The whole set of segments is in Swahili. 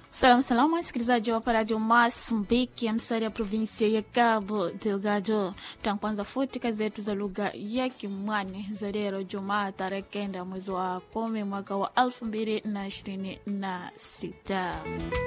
Salamu salamu, wasikilizaji wa Radio Mozambique ya msari ya provinsia ya Cabo Delgado. Tankwanza futi kazi zetu za lugha ya Kimwani za leo Jumaa tarehe kenda mwezi wa kumi mwaka wa elfu mbili na ishirini na sita.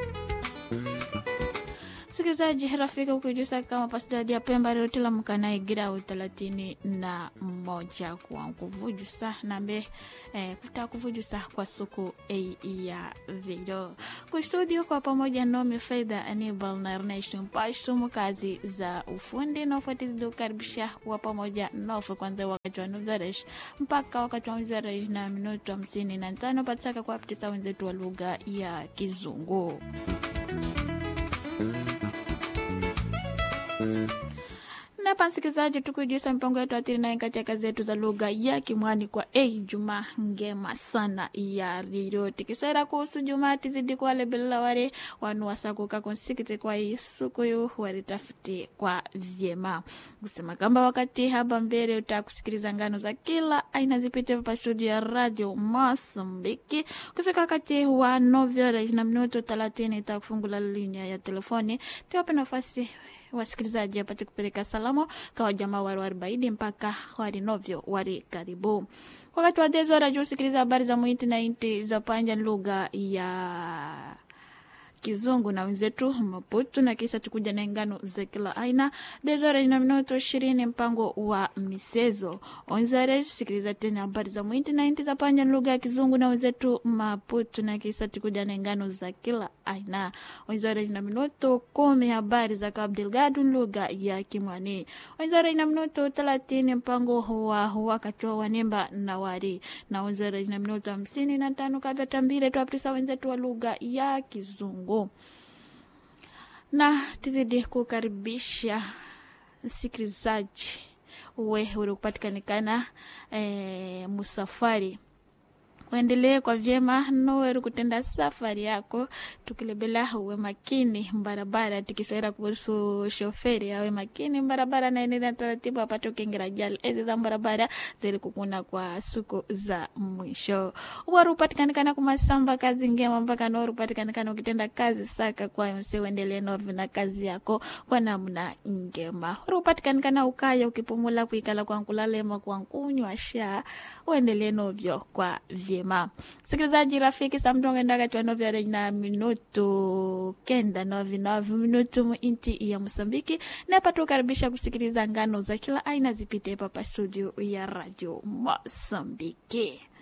Sikilizaji rafiki, ukijisa kama pasidadi ya Pemba leo tilamka na igrau thelathini na moja kwa kuvujusa nambe eh, kuta kuvujusa kwa suku ei ya video kustudio kwa pamoja nomi Faida Anibal na Ernesto Mpashtumu kazi za ufundi na ufuatilizi ukaribisha kwa pamoja nofu kwanza wakati wa nuzaresh mpaka wakati wa nuzaresh na minuto hamsini na tano pataka kwa aptisa wenzetu wa lugha ya Kizungu. Napa msikilizaji, tukujisa mpango yetu atiri naye katika kazi zetu za lugha ya Kimwani kwa ei juma ngema sana ya riro tikiswera kuhusu juma tizidi kwale bila wale wanu wasakuka konsikite kwa isukuyu waritafuti kwa vyema kusema kamba wakati haba mbele utakusikiliza ngano za kila aina zipite pa studio ya radio Mosambiki kufika wakati wa novyora na minuto thelathini itakufungula linia ya telefoni tiwape nafasi wasikilizaji apate kupeleka salamu kwa jamaa wari arobaini mpaka wari novyo wari karibu wakati wa dezora juu sikiliza habari za mwiti na inti za panja lugha ya kizungu na wenzetu Maputo na kisa tukuja na ngano za kila aina dezora na minuto ishirini mpango wa misezo onzare sikiliza tena habari za mwiti na inti za panja lugha ya kizungu na wenzetu Maputo na kisa tukuja na ngano za kila aina onzare na minuto kumi habari za Cabo Delgado lugha ya Kimwani onzare na minuto thelathini mpango wa wakati wa wanemba na wari na onzare na minuto hamsini na tano kavya tambile tuaptisa wenzetu wa lugha ya kizungu na tizidi kukaribisha msikilizaji we uri kupatikanikana e, musafari uendelee kwa vyema noweri kutenda safari yako tukilebela uwe makini barabara tikiswera kuhusu shoferi awe makini barabara naendelea taratibu apate ukengera jali ezi za barabara zili kukuna kwa siku za mwisho uwari upatikanikana kumasamba kazi ngema mpaka noweri upatikanikana ukitenda kazi saka kwa mse uendelee novi na kazi yako kwa namna ngema uri upatikanikana ukaya ukipumula kuikala kwa nkulalema kwa nkunywa sha uendelee novyo kwa vyema vyema sikilizaji rafiki samtonga kati novyo na minutu kenda novi novi minutu muinti ya mosambiki napata ukaribisha kusikiliza ngano za kila aina zipite papa studio ya radio mosambiki